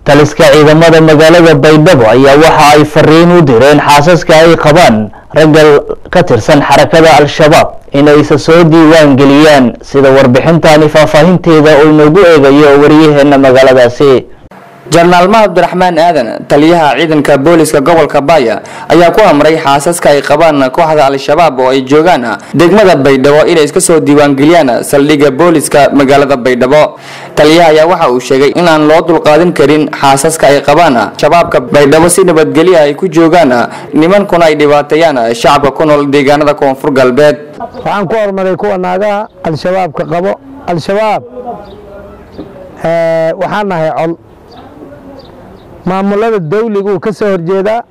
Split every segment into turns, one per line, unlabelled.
taliska ciidamada magaalada baydhabo ayaa waxa ay fariin u direen xaasaska ay qabaan ragga ka tirsan xarakada al-shabaab inay isa soo diiwaan geliyaan sida warbixintani faahfaahinteeda uu inoogu eegayo wariyaheena magaaladaasi
jenaraal mahad abdiraxmaan aadan taliyaha ciidanka booliska gobolka baaya ayaa ku amray xaasaska ay qabaan kooxda al-shabaab oo ay joogaan degmada baydhabo inay iska soo diiwaangeliyaan saldhigga booliska magaalada baydhabo taliyaha ayaa waxa uu sheegay in aan loo dulqaadin karin xaasaska ay qabaan shabaabka baydhabo si nabadgelya ay ku joogaan nimankuna ay dhibaateeyaan shacabka ku nool deegaanada koonfur galbeed
waxaan ku hormaray kuwa naagaha al-shabaabka qabo al-shabaab waxaan nahay col maamulada dawliga uu ka soo horjeedaa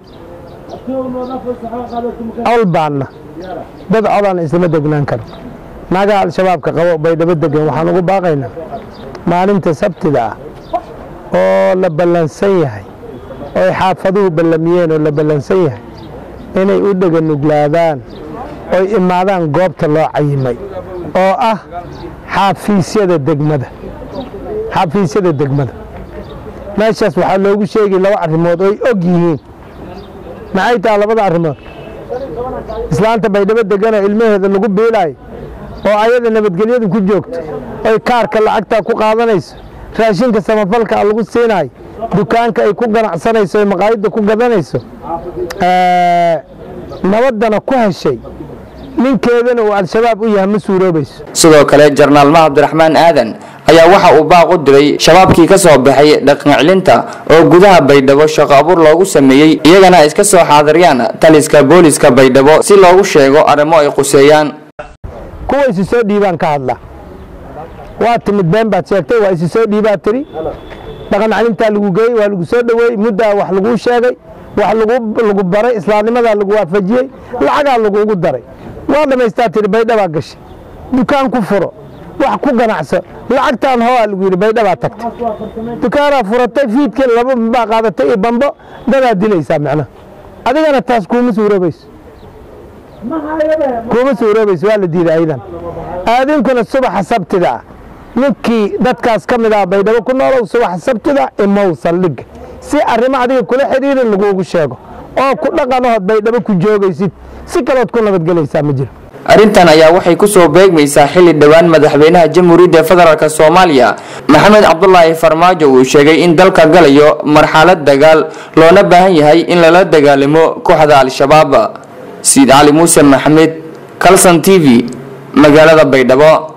col baanna dad codaan islama degnaan karo naagaha al-shabaabka qabo baydhabo degan waxaan ugu baaqaynaa maalinta sabtida ah oo la ballansan yahay oo ay xaafaduhu ballamiyeen oo la ballansan yahay inay u dhega nuglaadaan oy imaadaan goobta loo cayimay oo ah xaafiisyada degmada xaafiisyada degmada meeshaas waxaa loogu sheegay laba arrimood oy og yihiin maxay taha labada arrimood islaanta baydhabo deganoo ilmaheeda lagu biilaayo oo ayada nabadgelyadu ku joogto oy kaarka lacagtaa ku qaadanayso raashinka samafalka lagu siinaayo dukaanka ay ku ganacsanayso oy maqaayadda ku gadanayso nabaddana ku heshay ninkeedana uu al-shabaab u yahay ma suuroobayso
sidoo kale jenaraal mahad abdiraxmaan aadan ayaa waxa uu baaq u diray shabaabkii ka soo baxay dhaqancelinta oo gudaha baydhabo shaqo abuur loogu sameeyey iyagana ay iska soo xaadiriyaan taliska booliska baydhabo si loogu sheego arrimo ay quseeyaan
kuwa isu soo dhiibaan ka hadla waa timid been baad sheegtay waa isu soo dhiibaa tiri dhaqan celintaa lagu geeyey waa lagu soo dhoweeyey muddaa wax laguu sheegay wax lagu baray islaamnimadaa lagu waafajiyey lacagaa laguugu daray waa dhammaystaa tiri baydhabaa gashay dukaan ku furo wax ku ganacso lacagtaan hooaa lagu yidhi baydhabaa tagtay dukaanaa furatay fiidkii laba baa qaadatay iyo bambo dadaa dilaysaa macnaha adigana taas kuuma suuroobayso kuuma suuroobayso waa la diiday aydan aadinkuna subaxa sabtida ah ninkii dadkaas ka mid ah baydhabo ku noolow subaxa sabtida imow saldhigga si arrimo adiga kula xidhiirin laguugu sheego oo ku dhaqanahood baydhabo ku joogaysid si kalood ku nabadgelaysaa ma jiro
arrintan ayaa waxay ku soo beegmaysaa xilli dhowaan madaxweynaha jamhuuriyadda federaalk soomaaliya maxamed cabdulaahi farmaajo uu sheegay in dalka galayo marxalad dagaal loona baahan yahay in lala dagaalamo kooxda al-shabaab siid cali muuse maxamed calson t v magaalada baydhabo